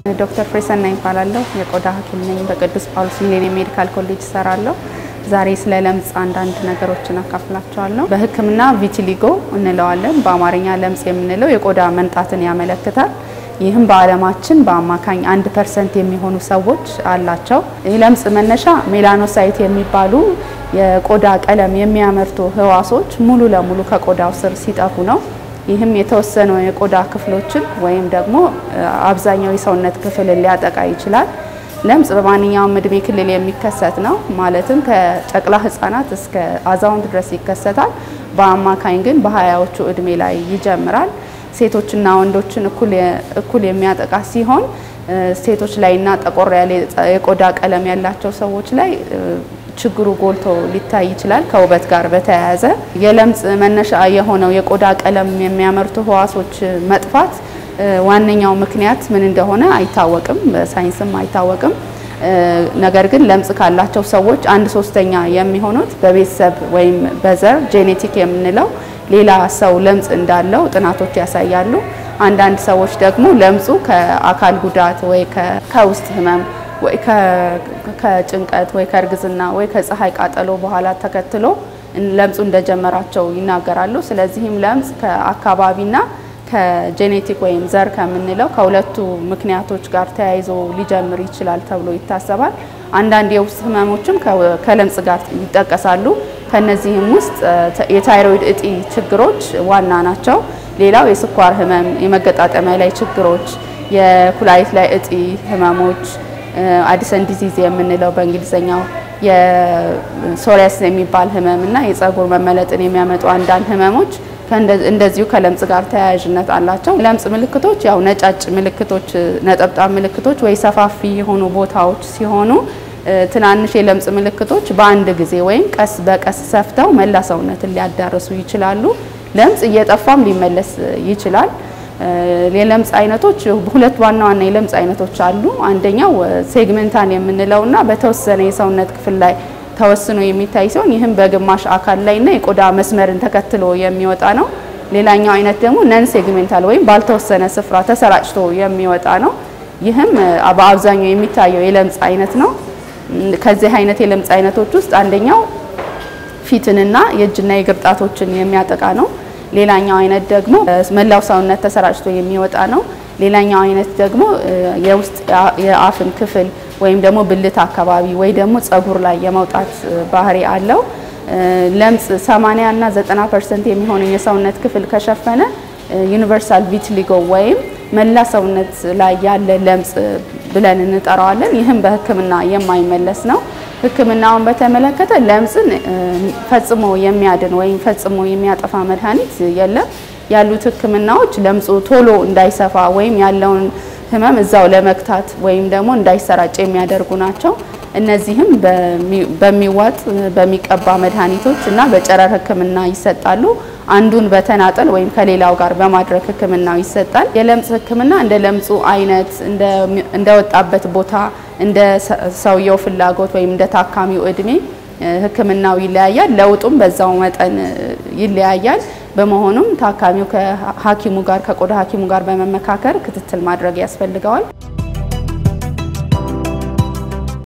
ዶክተር ፍሬሰና ይባላለሁ። የቆዳ ሐኪም ነኝ። በቅዱስ ጳውሎስ ሚሌኒየም ሜዲካል ኮሌጅ እሰራለሁ። ዛሬ ስለ ለምጽ አንዳንድ ነገሮችን አካፍላቸዋለሁ። በሕክምና ቪቲሊጎ እንለዋለን። በአማርኛ ለምጽ የምንለው የቆዳ መንጣትን ያመለክታል። ይህም በዓለማችን በአማካኝ አንድ ፐርሰንት የሚሆኑ ሰዎች አላቸው። የለምጽ መነሻ ሜላኖሳይት የሚባሉ የቆዳ ቀለም የሚያመርቱ ህዋሶች ሙሉ ለሙሉ ከቆዳው ስር ሲጠፉ ነው። ይህም የተወሰኑ የቆዳ ክፍሎችን ወይም ደግሞ አብዛኛው የሰውነት ክፍልን ሊያጠቃ ይችላል። ለምጽ በማንኛውም እድሜ ክልል የሚከሰት ነው። ማለትም ከጨቅላ ህጻናት እስከ አዛውንት ድረስ ይከሰታል። በአማካኝ ግን በሀያዎቹ እድሜ ላይ ይጀምራል። ሴቶችና ወንዶችን እኩል የሚያጠቃ ሲሆን ሴቶች ላይና ጠቆር ያለ የቆዳ ቀለም ያላቸው ሰዎች ላይ ችግሩ ጎልቶ ሊታይ ይችላል። ከውበት ጋር በተያያዘ የለምጽ መነሻ የሆነው የቆዳ ቀለም የሚያመርቱ ህዋሶች መጥፋት ዋነኛው ምክንያት ምን እንደሆነ አይታወቅም፣ በሳይንስም አይታወቅም። ነገር ግን ለምጽ ካላቸው ሰዎች አንድ ሶስተኛ የሚሆኑት በቤተሰብ ወይም በዘር ጄኔቲክ የምንለው ሌላ ሰው ለምጽ እንዳለው ጥናቶች ያሳያሉ። አንዳንድ ሰዎች ደግሞ ለምጹ ከአካል ጉዳት ወይ ከውስጥ ህመም ወይ ከጭንቀት ወይ ከእርግዝና ወይ ከፀሐይ ቃጠሎ በኋላ ተከትሎ ለምጹ እንደጀመራቸው ይናገራሉ። ስለዚህም ለምጽ ከአካባቢና ከጄኔቲክ ወይም ዘር ከምንለው ከሁለቱ ምክንያቶች ጋር ተያይዞ ሊጀምር ይችላል ተብሎ ይታሰባል። አንዳንድ የውስጥ ህመሞችም ከለምጽ ጋር ይጠቀሳሉ። ከነዚህም ውስጥ የታይሮይድ እጢ ችግሮች ዋና ናቸው። ሌላው የስኳር ህመም፣ የመገጣጠሚያ ላይ ችግሮች፣ የኩላሊት ላይ እጢ ህመሞች አዲሰን ዲዚዝ የምንለው በእንግሊዝኛው የሶሪያስ የሚባል ህመም እና የጸጉር መመለጥን የሚያመጡ አንዳንድ ህመሞች እንደዚሁ ከለምጽ ጋር ተያያዥነት አላቸው። ለምጽ ምልክቶች ያው ነጫጭ ምልክቶች፣ ነጠብጣብ ምልክቶች ወይ ሰፋፊ የሆኑ ቦታዎች ሲሆኑ ትናንሽ የለምጽ ምልክቶች በአንድ ጊዜ ወይም ቀስ በቀስ ሰፍተው መላ ሰውነትን ሊያዳርሱ ይችላሉ። ለምጽ እየጠፋም ሊመለስ ይችላል። የለምጽ አይነቶች ሁለት ዋና ዋና የለምጽ አይነቶች አሉ። አንደኛው ሴግመንታል የምንለውና በተወሰነ የሰውነት ክፍል ላይ ተወስኖ የሚታይ ሲሆን ይህም በግማሽ አካል ላይና የቆዳ መስመርን ተከትሎ የሚወጣ ነው። ሌላኛው አይነት ደግሞ ነን ሴግሜንታል ወይም ባልተወሰነ ስፍራ ተሰራጭቶ የሚወጣ ነው። ይህም በአብዛኛው የሚታየው የለምጽ አይነት ነው። ከዚህ አይነት የለምጽ አይነቶች ውስጥ አንደኛው ፊትንና የእጅና የእግር ጣቶችን የሚያጠቃ ነው። ሌላኛው አይነት ደግሞ መላው ሰውነት ተሰራጭቶ የሚወጣ ነው። ሌላኛው አይነት ደግሞ የውስጥ የአፍን ክፍል ወይም ደግሞ ብልት አካባቢ ወይ ደግሞ ጸጉር ላይ የመውጣት ባህሪ አለው። ለምጽ 80 እና 90 ፐርሰንት የሚሆነው የሰውነት ክፍል ከሸፈነ ዩኒቨርሳል ቪቲሊጎ ወይም መላ ሰውነት ላይ ያለ ለምጽ ብለን እንጠራዋለን። ይህም በሕክምና የማይመለስ ነው። ሕክምናውን በተመለከተ ለምጽን ፈጽሞ የሚያድን ወይም ፈጽሞ የሚያጠፋ መድኃኒት የለም። ያሉት ሕክምናዎች ለምጹ ቶሎ እንዳይሰፋ ወይም ያለውን ህመም እዛው ለመግታት ወይም ደግሞ እንዳይሰራጭ የሚያደርጉ ናቸው። እነዚህም በሚዋጥ በሚቀባ መድኃኒቶች እና በጨረር ህክምና ይሰጣሉ። አንዱን በተናጠል ወይም ከሌላው ጋር በማድረግ ህክምናው ይሰጣል። የለምጽ ህክምና እንደ ለምጹ አይነት፣ እንደወጣበት ቦታ፣ እንደ ሰውየው ፍላጎት ወይም እንደ ታካሚው እድሜ ህክምናው ይለያያል። ለውጡም በዛው መጠን ይለያያል። በመሆኑም ታካሚው ከሐኪሙ ጋር ከቆዳ ሐኪሙ ጋር በመመካከር ክትትል ማድረግ ያስፈልገዋል።